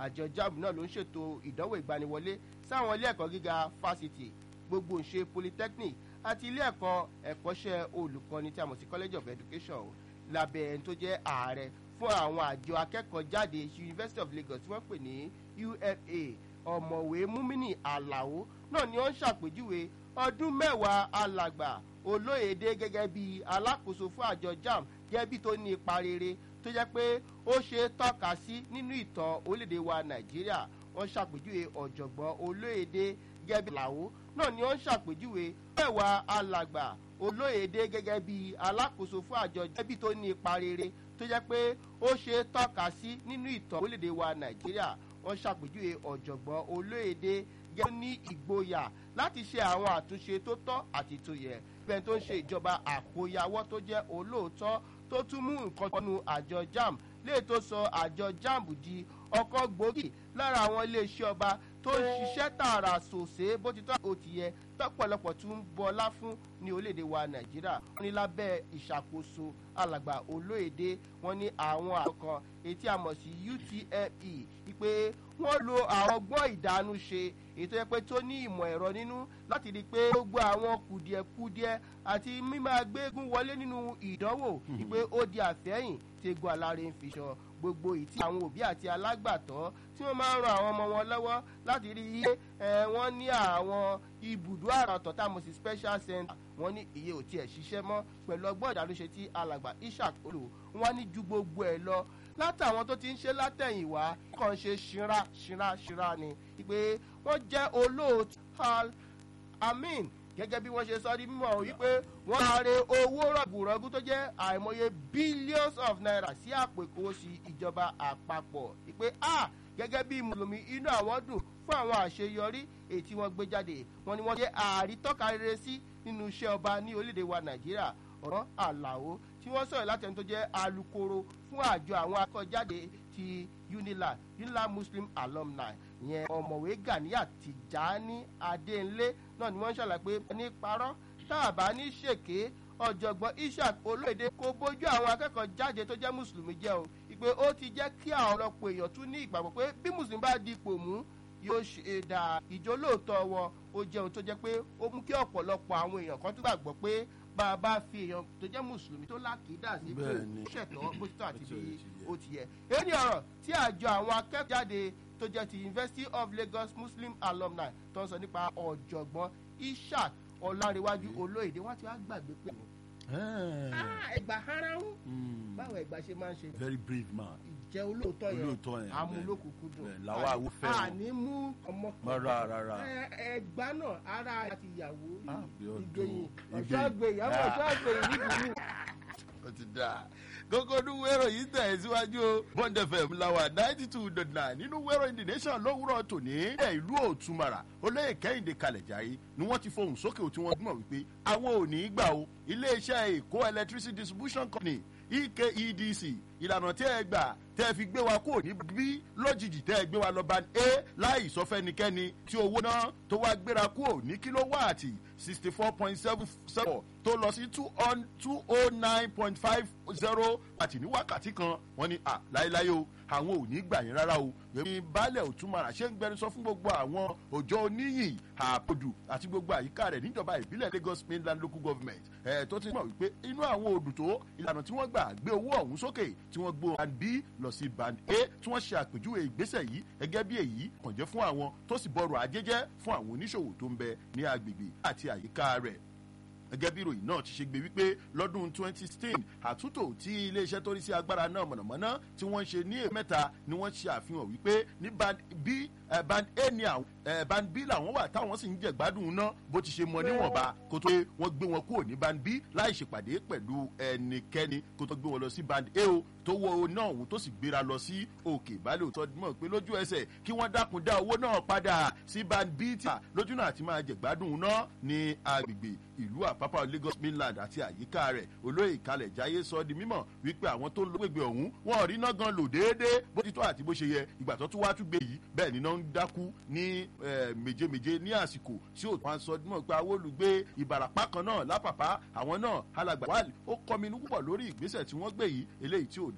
àjọ jamb náà ló ń ṣètò ìdánwò ìgbaniwọlé sáwọn ilé ẹ̀kọ́ gíga fásitì gbogbo ìṣe polytechnic àti ilé ẹ̀kọ́ ẹ̀kọ́ṣẹ́ olùkọ́ni tí a mọ̀ sí college of education lábẹ́ ẹni tó jẹ́ ààrẹ fún àwọn àjọ akẹ́kọ̀ọ́ jáde university of lagos tí wọ́n pè ní ufa ọ̀mọ̀wé múmínì àlàó náà ni ó ń ṣàpèjúwe ọdún mẹ́wàá alàgbà olóyèdè gẹ́gẹ́ bí alákòóso fún àjọ jam gẹ́bí tó ní ipa rere tó jẹ́ pé ó ṣe é tọ́ka sí nínú ìtàn orílẹ̀-èdè wa nàìjíríà wọ́n ṣàpèjúwe ọ̀jọ̀gbọ́n olóyèdè gẹ́gẹ́ bí àlàó náà ni ó ń ṣàpèjúwe mẹ́wàá alàgbà olóyèdè gẹ́gẹ́ bí alákòóso fún àjọ gẹ́bí tó ní ipa rere tó jẹ́ pé ó ṣe é tọ́ka sí nínú ìtàn orílẹ̀-èdè wa nàìjíríà wọ́n ṣàpèjúwe ọ̀jọ̀gbọ́n olóyèdè gẹ́gẹ́ ní ìgboyà láti ṣe àwọn àtúnṣe tó tọ́ àti tó yẹ bẹ́ẹ̀ tó ń ṣe ìjọba àkóyawọ́ tó jẹ́ olóòótọ́ tó tún mú nǹkan tọ́nu àjọ jam lè tó sọ àjọ jam di ọkọ̀ gbòógì lára àwọn iléeṣẹ́ ọba tó ń ṣiṣẹ́ tààrà sòsè bó ti tọ́ ó ti yẹ tọ́pọ̀lọpọ̀ tún ń bọlá fún ní orílẹ̀-èdè wa nàìjíríà wọ́n ní lábẹ́ ìṣàkóso alàgbà olóyèdè wọ́n ní àwọn àkọ́kọ́ etí àmọ̀ sí utme wípé wọ́n lo àwọn ọgbọ́n ìdánú ṣe ètò ẹ̀pẹ́ tó ní ìmọ̀ ẹ̀rọ nínú láti rí i pé gbogbo àwọn kùdìẹ̀kudiẹ àti mímáa gbégún wọlé nínú ìdánwò wípé ó di àfẹ́yìn tí egun aláre ń fi ṣan gbogbo ìtí àwọn òbí àti alágbàtọ́ tí wọ́n máa ń ran àwọn ọmọ wọn lọ́wọ́ láti rí iye wọ́n ní àwọn ibùdó àràtọ̀ tá a mọ̀ sí special center wọ́n ní iye ò tiẹ̀ ṣiṣẹ́ mọ́ pẹ̀lú ọgbọ́n ìdánúṣe tí alàgbà ishaq olò wọ́n ní ju gbogbo ẹ̀ lọ látàwọn tó ti ń ṣe látẹ̀yìnwá kàn ṣe ṣíra ṣíra ṣíra ni pé wọ́n jẹ́ olóòtú amin gẹ́gẹ́ bí wọ́n ṣe sọ ní mímọ́ wípé wọ́n máa re owó rọ̀gùrọ̀gù tó jẹ́ àìmọye billions of naira sí àpò ìkówósí ìjọba àpapọ̀ wípé a gẹ́gẹ́ bí mùsùlùmí inú àwọn dùn fún àwọn àṣeyọrí èyí tí wọ́n gbé jáde wọ́n ní wọ́n jẹ́ àrítọ́ka rere sí nínú iṣẹ́ ọba ní orílẹ̀-èdè wa nàìjíríà ọ̀rọ̀ àlàó tí wọ́n sọ̀rọ̀ láti ẹni tó jẹ́ alukoro fún àjọ àwọn akọ́jáde ti unila unila muslim alumni ìyẹn ọ̀mọ̀wé ganiya tìjání adéńlé náà ni wọ́n ṣàlàyé pé ní parọ́ tá a bá ní ṣèké ọ̀jọ̀gbọ́n ishaq olóyèdè kó bójú àwọn akẹ́kọ̀ọ́ jáde tó jẹ́ mùsùlùmí jẹ́ o ìpè ó ti jẹ́ kí àwọn ọ̀pọ̀ èèyàn tún ní ìgbàgbọ́ pé bí mùsùlùmí bá dipò mú yóò ṣe dà ìjólóòtọ́ wọn ó jẹ́ ohun tó jẹ́ pé ó mú kí ọ̀pọ̀lọpọ̀ àwọn èèyàn kan tún gbàgbọ́ pé bá a bá fi èèyàn tó jẹ́ mùsùlùmí tó lákìídà sí pé ṣẹ̀tọ́ bó ti tọ́ àti bí ó ti yẹ. èyí ni ọ̀rọ̀ tí àjọ àwọn akẹ́kọ̀ọ́ jáde tó jẹ́ ti university of lagos muslim alumni tó ń sọ nípa ọ̀jọ̀gbọ́n ishaq ọ̀làríwájú olóyèdè wọ́n ti wá gbàgbé pé ẹgbà haráhùn báwo ẹgbà ṣe máa ń ṣe. very brave man. ìjẹ́ olóòótọ́ yẹn olóòótọ́ yẹn amúlòkùkù dùn. bẹ́ẹ̀ làwọn àwo fẹ́ o. àní mú ọmọ rárá rárá. ẹgbà náà ara àti ìyàwó Ah, bí ó ìgbẹ̀yìn dùn. ọ̀ṣọ́ àgbẹ̀yìn àwọn ọ̀ṣọ́ àgbẹ̀yìn nídìí ó ti dáa kókó ní wẹ́rọ yìí tẹ̀ síwájú o bond fm lawa ninety two dot nine nínú wẹ́rọ in the nation lówùrọ̀ tòní ẹ̀ ìlú òtúmọ̀rà olóyè kẹ́hìndé kalẹ̀jáyé ni wọ́n ti fohùn sókè tí wọ́n mọ̀ wípé àwọn ò ní í gbà o iléeṣẹ́ èkó electricity distribution company ekedc ìlànà tí ẹ gbà tẹ́ fi gbé wa kúrò ní bí lójijì tẹ́ ẹ gbé wa lọ ban a láì sọ fẹ́nikẹ́ni tí owó náà tó wá gbéra kúrò ní kílówáàtì sixty four point seven seven tó lọ sí two on two oh nine point five zero àti ní wákàtí kan wọ́n ní à láéláé o àwọn ò ní gbà yín rárá o èmi baálẹ̀ òtúmọ̀rà ṣé ń gbẹnusọ fún gbogbo àwọn òjò oníyìn àpòdù àti gbogbo àyíká rẹ̀ níjọba ìbílẹ̀ lagos mainland local government ẹ̀ tó ti mọ̀ wípé inú àwọn odù tó ìlànà tí wọ́n gbà gbé owó ọ̀hún sókè tí wọ́n gbó band b lọ sí band a tí wọ́n ṣe àpèjúwe ìgbésẹ̀ yìí gẹ́gẹ́ bí èyí kàn jẹ́ fún àwọn tó sì bọ̀rọ̀ ajẹ́jẹ́ fún àwọn oníṣòwò tó ń bẹ ní agbègbè àti àyíká rẹ̀ gẹ́gẹ́ bí ìròyìn náà ti ṣe gbé wípé lọ́dún 2016 àtúntò tí iléeṣẹ́ tó rí sí agbára náà mọ̀nàmọ́ná tí wọ́n ń ṣe ní èèmẹ́ mẹ́ta ni wọ́n ṣe àfihàn wípé ní band b eh, band a ni àwọn eh, band b làwọn wà táwọn sì ń jẹ gbádùn náà bó ti ṣe mọ níwọ̀nba kó tó wọ́n gbé wọn kúrò ní band b láì ṣèpàdé pẹ̀lú ẹnikẹ́ni kó tó gbé wọn lọ sí band a o tó wọ náà òun tó sì gbéra lọ sí òkè ìbálẹ̀ òtọ́ mọ̀ pé lójú ẹsẹ̀ kí wọ́n dákun dá owó náà padà sí band b tí lójú náà ti máa jẹ gbádùn náà ní agbègbè ìlú àpápá lagos mainland àti àyíká rẹ̀ olóyè ìkàlẹ̀ jáyé sọ di mímọ̀ wípé àwọn tó ń lo gbègbè ọ̀hún wọn ò rí iná gan lò déédéé bó ti tọ́ àti bó ṣe yẹ ìgbà tó tún wá tún gbé yìí bẹ́ẹ̀ ni iná ń dákú ní méje-méje ní àsìkò tí ò wọn sọ dímọ̀ pé àwọn olùgbé ìbàràpá kan náà lápàpá àwọn náà alàgbà wà ó kọminú púpọ̀ lórí ìgbésẹ̀ tí wọ́n gbé yìí eléyìí tí ò